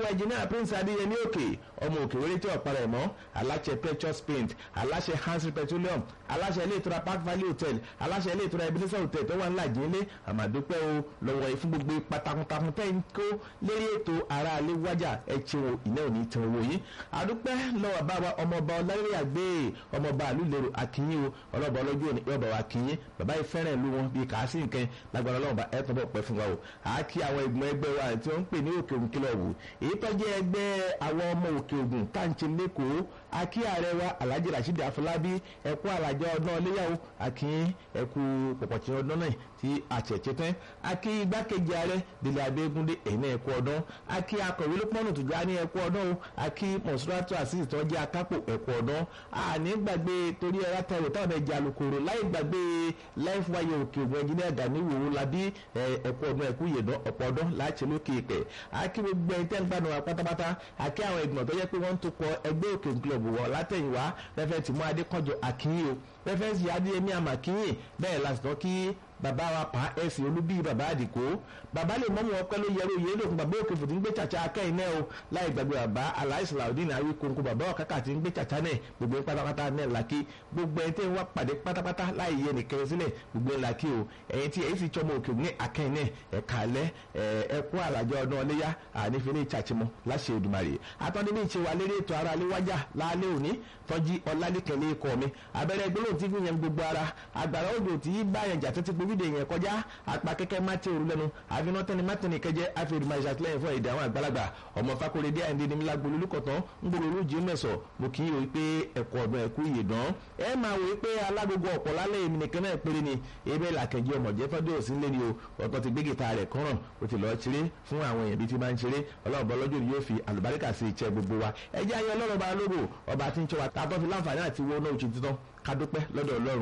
engineer prince adéyẹmí òkè ọmọ òkè wéré tí ọ̀pára ẹ̀ mọ́ aláṣẹ precious paint aláṣẹ hansi petroleum aláṣẹ ilé ìtura park valley hotel aláṣẹ ilé ìtura ebenezer hotel tó wà ńlá ìjìnlẹ̀ àmàdúpẹ́ o lọ́wọ́ yìí fún gbogbo ipa takuntakun tẹ́ ń kó lérí ètò ara alẹ́ wájà ẹ̀ ṣe wo ìná òní tán owó yìí àdúpẹ́ lọ́wọ́ bàbá ọmọọba ọlárẹ́rẹ́ àgbẹ̀ ọmọọba àlùlẹ̀rọ akínyìn o ọlọ́ba ọlọ́jọ́ òní yọ̀bà wa kínyìn bàbá yìí fẹ́ràn ìlú wọn bíi kàásì nǹkan lágbára ọlọ́ọ̀bà ẹ̀ tó bọ̀ pẹ́ fún wa o àákí àwọn ìgbìmọ̀ ẹgbẹ́ wa tí wọ́n ń pè ní òkè ògùn kílọ̀ wò èyí tó jẹ́ ẹgbẹ́ àwọn ọmọ òkè ògùn táǹtì lẹ́kọ̀ọ́ akí ààrẹ wa alhaji rasheed afọlábí ẹkú alàjọ ọdún ọléyàwó akínyìn ẹkú pọ̀pọ̀tì ọdún náà tí àtẹ̀tẹ̀ tán akí igbákejì ààrẹ délé abẹ́gúndé ẹ̀yìn náà ẹkú ọdún akí akọ̀wé lópọ̀nù tó já ní ẹkú ọdún o akí mọ̀sùlátù àṣìṣe tó jẹ́ akápò ẹkú ọdún àní gbàgbé torí ẹ̀rá tẹ̀wé táwọn ẹ̀jẹ̀ alukoro láì gbàgbé life wire òkè ògùn ẹ̀jìnlẹ̀ gani wòwò labí ẹkú ọdún ẹkú yèdán ọ̀pọ̀ ọdún láti lókè ìpẹ́ akí gbogbo ẹ̀ tẹ́ ń gbàdùn wa pátápátá akí àwọn ìgbìmọ̀ tó yẹ pé wọ́n ń tó kọ ẹgbẹ́ òkè club wọ̀ látẹ̀yìnwá fẹ́fẹ́ tìmú adékànjọ àkínyìn o fẹ́fẹ́ sì adéyẹmí àmàkínyìn bẹ́ẹ̀ lásìkò kí bàbá wa pa ẹsìn olúbí bàbá àdìkó bàbá lè mọ́mú ọpẹ́ ló yẹrù yé lókun bàbá òkè fòtí ń gbé chàchà akẹ́yìn náà o láì gbàgbé bàbá aláìsíláàdín àwí kónkó bàbá ọ̀kákà tí ń gbé chàchà náà gbogbo ń pátápátá náà làkì gbogbo ẹni tí ń wá pàdé pátápátá láì yẹ nìkan sílẹ̀ gbogbo ń làkì o ẹ̀yin tí ẹ̀yin sì tsọmọ òkè ní akẹ́yìn náà ẹ̀ka alẹ́ ẹ̀kú àlàjọ ọdún ọléyà ànífẹ́lẹ́ ìtsàtìmọ́ láṣẹ Èdùmàrè àtọ́ni ní ìṣe wa lérí ètò ara léwájà lálẹ́ òní tọ́jú ọlálẹ́kẹ̀lẹ́ ikọ̀ mi abẹ́rẹ́ gbólóhùn tí fi yẹn gbogbo ara àgbàrá òjò tí bá yẹn jà títí gbogbo ìdè yẹn kọjá apá kẹ́kẹ́ mátì òru lẹ́nu àfinà tẹ́ni mátìní kẹjẹ àfihàn ìṣàtìlẹ́yìn fún èdè àwọn àgbàlagbà ọmọ fakorede àìndé ní mílá gbolú lùkọ̀tàn ń gbòòrò olójì mẹ́sọ̀ mo kì í wò pé ẹ̀kọ́ ọ̀dún ẹ̀kú ìyèdán ẹ máa wò pé alágogo ọ̀pọ̀ lálẹ́ èmi nìkan náà péré ni ebe làkẹ́jẹ́ ọmọ jẹ́ tọ́jú òsín lé ní o ọ̀tọ̀ ti gbé gìtá rẹ̀ kọ́ràn ó ti lọ́ọ́ ṣeré fún àwọn èèyàn bíi ti máa ń ṣeré ọlọ́ọ̀bọ lọ́jọ́ ni yóò fi àlùbáríkà sí ìṣẹ́ gbogbo wa ẹ jẹ́ ayé ọlọ́run bá lógo ọba tí ń ṣọ́ wa tààtọ́ fi láǹfààní àti wọ́n náà ó ti tán ká dúpẹ́ lọ́dọ̀ ọlọ́run